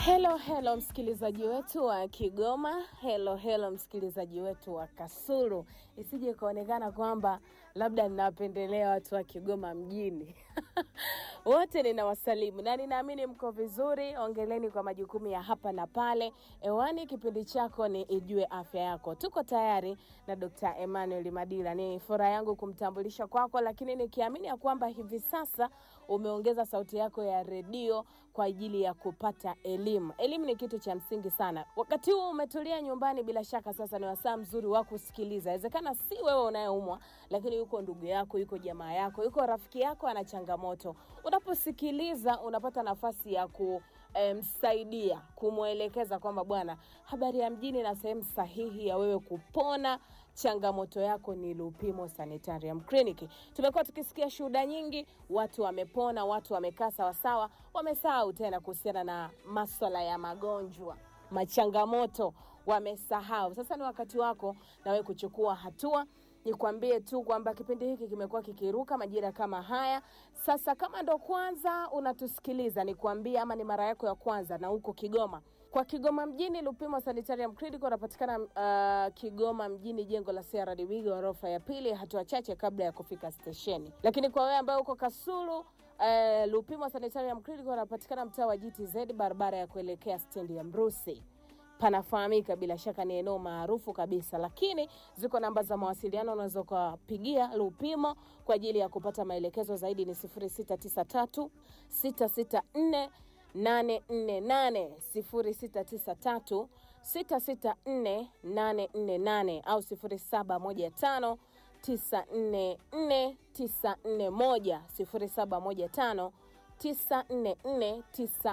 Hello, hello msikilizaji wetu wa Kigoma. Hello, hello msikilizaji wetu wa Kasulu. Isije ikaonekana kwamba labda ninawapendelea watu wa Kigoma mjini. Wote ninawasalimu na ninaamini mko vizuri. Ongeleni kwa majukumu ya hapa na pale. Ewani kipindi chako ni Ijue Afya Yako. Tuko tayari na Dr. Emmanuel Madila. Ni furaha yangu kumtambulisha kwako, lakini nikiamini ya kwamba hivi sasa umeongeza sauti yako ya redio kwa ajili ya kupata elimu. Elimu ni kitu cha msingi sana. Wakati huu umetulia nyumbani, bila shaka sasa ni wasaa mzuri wa kusikiliza. Inawezekana si wewe unayeumwa, lakini yuko ndugu yako, yuko jamaa yako, yuko rafiki yako ana changamoto. Unaposikiliza unapata nafasi ya ku msaidia kumwelekeza kwamba bwana, habari ya mjini na sehemu sahihi ya wewe kupona changamoto yako ni Lupimo Sanitarium Clinic. Tumekuwa tukisikia shuhuda nyingi, watu wamepona, watu wamekaa sawasawa, wamesahau tena kuhusiana na maswala ya magonjwa machangamoto wamesahau. Sasa ni wakati wako na wewe kuchukua hatua. Nikwambie tu kwamba kipindi hiki kimekuwa kikiruka majira kama haya. Sasa kama ndo kwanza unatusikiliza, nikwambie ama ni mara yako ya kwanza na huko Kigoma, kwa Kigoma mjini, Lupimo Sanitarium Clinic unapatikana uh, Kigoma mjini, jengo la CRDB ghorofa ya pili, hatua chache kabla ya kufika stesheni. Lakini kwa wewe ambaye uko Kasulu uh, Lupimo Sanitarium Clinic unapatikana mtaa wa GTZ, barabara ya kuelekea stendi ya Mrusi panafahamika bila shaka, ni eneo maarufu kabisa, lakini ziko namba za mawasiliano unaweza ukapigia Lupimo kwa ajili ya kupata maelekezo zaidi. Ni 0693 664 848 0693 664 848 au 0715 944 941 0715 944